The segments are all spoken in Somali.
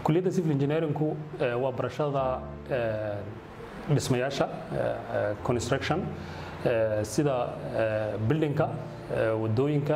kuliyadda civil engineeringku waa barashada dhismayaasha construction sida buildingka wadooyinka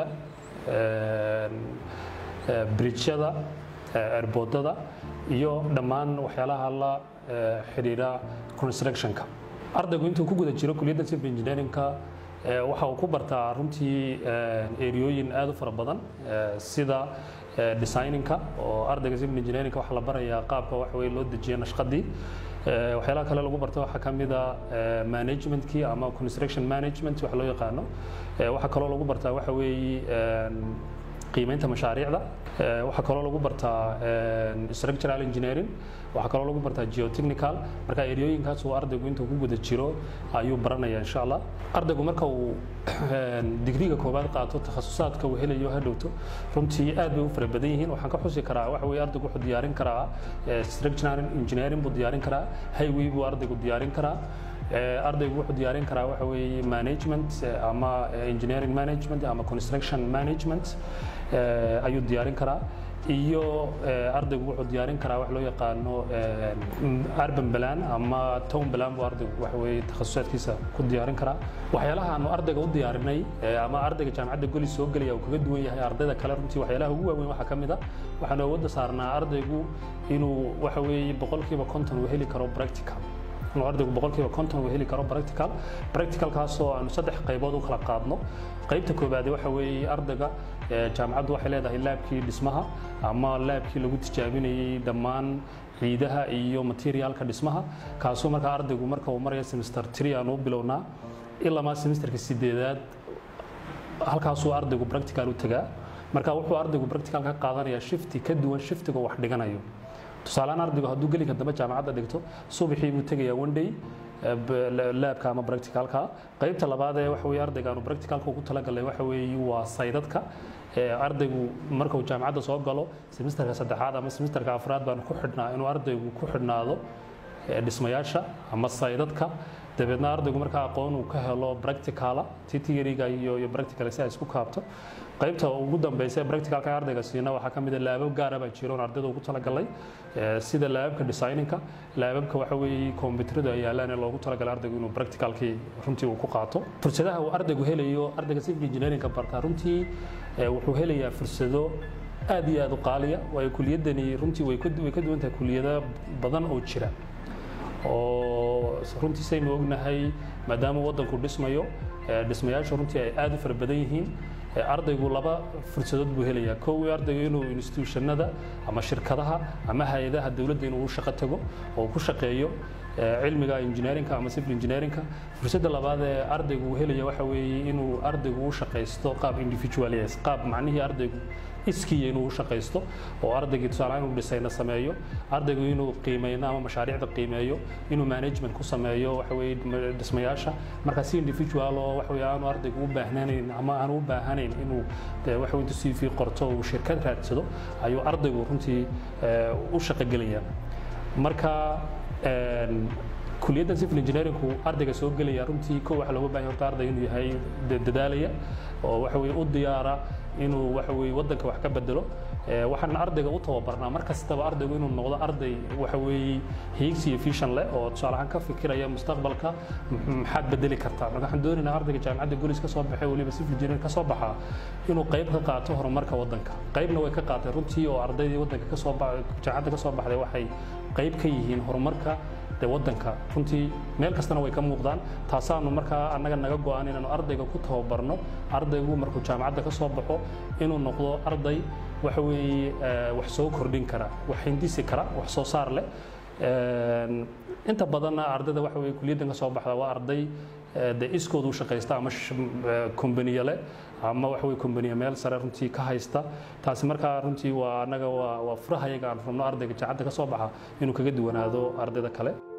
bridjyada erboodada iyo dhammaan waxyaalaha la xidhiidha constructionka ardaygu intuu ku guda jiro kuliyadda civil engineeringka waxa uu ku bartaa runtii eriyooyin aad u fara badan sida designinka oo ardayga civil engineeringka waxaa la barayaa qaabka wax weye loo dejiya nashqadii waxyaalaha kale lagu barta waxaa ka mid a managementkii ama construction management wax loo yaqaano waxaa kaloo lagu bartaa waxa weeye qiimeynta mashaariicda waxaa kaloo lagu bartaa structural engineering waxaa kaloo lagu bartaa geotechnical marka eriyooyinkaas uu ardaygu intuu ku guda jiro ayuu baranaya insha allah ardaygu marka uu digriga koowaad qaato takhasusaadka uu helayo hadhowto runtii aad bay u fara badan yihiin waxaan ka xusi karaa waxa weye ardaygu wuxuu diyaarin karaa structural engineering buu diyaarin karaa highway buu ardaygu diyaarin karaa ardaygu wuxuu diyaarin karaa waxa weeye management ama engineering management ama construction management ayuu diyaarin karaa iyo ardaygu wuxuu diyaarin karaa wax loo yaqaano urban plan ama town plan buu ardaygu waxa weeye takhasusaadkiisa ku diyaarin karaa waxyaalaha aanu ardayga u diyaarinay ama ardayga jaamacadda goli soo gelaya uu kaga duwan yahay ardayda kale runtii waxyaalaha ugu waaweyn waxaa ka mid a waxaanu awoodda saarnaa ardaygu inuu waxa weeye boqolkiiba konton uu heli karo practical inuu ardaygu boqolkiiba konton uu heli karo practical practicalkaasoo aanu saddex qaybood u kala qaadno qaybta koobaad waxa weeye ardayga jaamacaddu waxay leedahay laabkii dhismaha ama laabkii lagu tijaabinayey dhammaan ciidaha iyo materiaalka dhismaha kaasoo markaa ardaygu marka uu maraya semester three aanu u bilownaa ilamaa semesterka sideedaad halkaasuu ardaygu practical u tagaa marka wuxuu ardaygu practical ka qaadanayaa shifti ka duwan shiftiga wax dhiganayo tusaalehaan ardaygu hadduu gelinka dambe jaamacadda dhigto subaxii buu tegayaa one day laabka ama practicalka qaybta labaad ee waxa weye ardayga aanu practicalka ugu talagalay waxa weeye waa saydadka ardaygu marka uu jaamacadda soo galo semesterka saddexaad ama semesterka afraad baanu ku xidhnaa inuu ardaygu ku xidhnaado dhismayaasha ama saydadka dabeedna ardaygu markaa aqoon uu ka helo practicala ti theoryga iyo iyo practical si ay isku kaabto qaybta ugu dambeysa ee practicalka ee ardayga siina waxaa ka mid ah laabab gaara baa jira oon ardayda ugu talagalay sida laababka designinka laababka waxa weeye kombiyuutarada ay yaalaan ee loogu talagalay ardaygu inuu practicalkii runtii uu ku qaato fursadaha uu ardaygu helayo ardayga civil engineeringka barta runtii wuxuu helayaa fursado aad iyo aad u qaaliya waayo kuliyadani runtii way ka duwan tahay kuliyado badan oo jira oo runtii saynu ognahay maadaama waddanku dhismayo dhismayaashu runtii ay aad u fara badan yihiin ardaygu laba fursadood buu helayaa kow ardaygu inuu institutionada ama shirkadaha ama hay-adaha dowladda inuu u shaqo tago oo ku shaqeeyo cilmiga engineeringka ama civil engineeringka fursadda labaad ee ardaygu uu helaya waxa weeye inuu ardaygu u shaqaysto qaab individualis qaab macnihii ardaygu iskiya inuu u shaqaysto oo ardaygii tusaale inuu dhisayna sameeyo ardaygu inuu qiimeyno ama mashaariicda qiimeeyo inuu management ku sameeyo waxa weeye dhismayaasha marka si individual oo waxa weeye aanu ardaygu u baahnayn ama aanu u baahanayn inuu waxa weeye CV qorto uu shirkad raadsado ayuu ardaygu runtii u shaqogelaya marka kuliyadda civil engineeringku ardayga soo gelaya runtii kow waxa looga baahan horta arday inuu yahay dadaalaya oo waxa weeye u diyaara inuu waxa weeye waddanka wax ka bedelo waxaan ardayga u tababarnaa mar kastaba ardaygu inuu noqdo arday waxa weeye hiigsi iyo vision leh oo tusaale ahaan ka fikiraya mustaqbalka maxaad bedeli kartaa marka waxaan doonaynaa ardayga jaamacadda golis ka soo baxay weliba civil engineering ka soo baxaa inuu qayb ka qaato horumarka waddanka qaybna way ka qaatay runtii oo ardaydii waddanka ka soo jaamacadda ka soo baxday waxay qayb ka yihiin horumarka de waddanka runtii meel kastana way ka muuqdaan taasaanu markaa annaga naga go-an inaanu ardayga ku tababarno ardaygu markuu jaamacadda ka soo baxo inuu noqdo arday waxa weeye wax soo kordhin kara wax hindisi kara wax soo saar leh inta badanna ardayda waxa weye kuliyaddan ka soo baxda waa arday de iskooda u shaqaysta ama kombaniye leh ama waxa weye kombaniye meel sare runtii ka haysta taasi markaa runtii waa annaga waa waa furaha iyaga aan rabno ardayga jaacadda ka soo baxa inuu kaga duwanaado ardayda kale